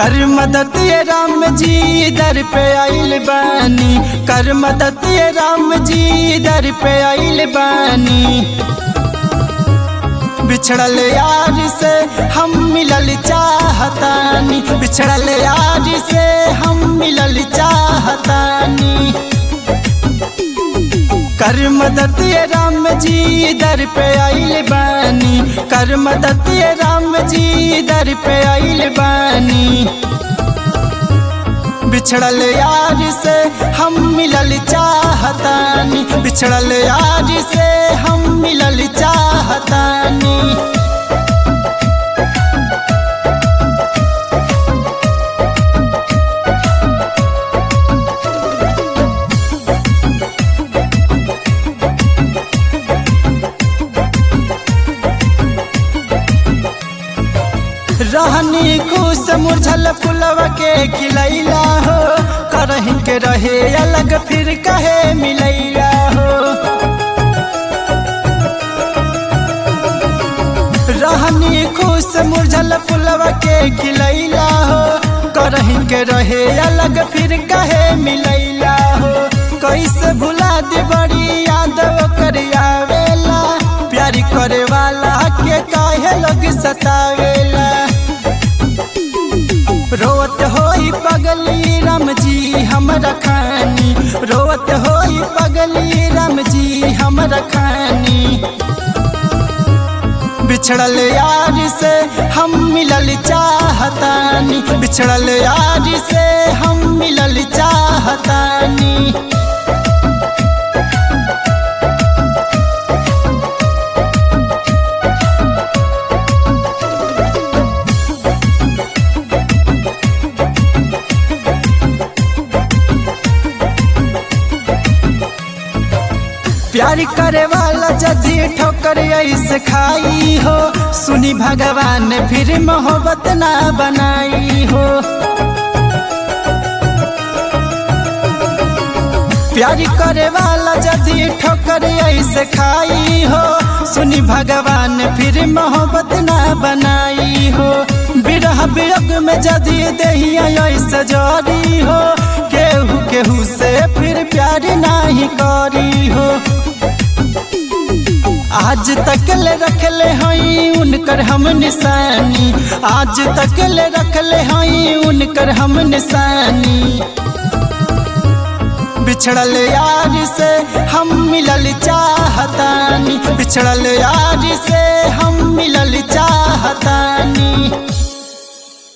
कर मदद ये राम जी दर पे आइल बानी कर मदद ये राम जी दर पे आइल बानी बिछड़ल यार से हम मिलल चाहतानी बिछड़ल यार से हम मिलल चाहतानी कर मदद ये राम जी दर पे आइल बानी कर मदद ये राम जी दर पे आइल बानी बिछड़ल यार से हम मिलल चाहतानी बिछड़ल यार से हम मिलल चाहतानी रहनी खुश मुरझल फुलवा के खिलैला हो करही के रहे अलग फिर कहे मिलैला हो रहनी खुश मुरझल फुलवा के खिलैला हो करही के रहे अलग फिर कहे मिलैला हो कैसे भुला दी बड़ी याद कर आवेला प्यारी करे वाला के काहे लोग सतावेला रोत होई पगली राम जी हमरा खानी रोत होई पगली राम जी हमरा खानी बिछड़ल यार से हम मिलल चाहतानी बिछड़ल यार से हम मिलल चाहतानी प्यार करे वाला जदी ठोकर ऐसे खाई हो सुनी भगवान फिर मोहब्बत ना बनाई हो प्यार करे वाला जदी ठोकर ऐसे खाई हो सुनी भगवान फिर मोहब्बत ना बनाई हो बिरह वियोग में जदी दहिया ऐसे जरी हो केहू केहू से फिर प्यार नहीं करी हो आज तक ले रखले हई उनकर हम निशानी आज तक ले रखले हई उनकर हम निशानी बिछड़ल यार से हम मिलल चाहतानी बिछड़ल यार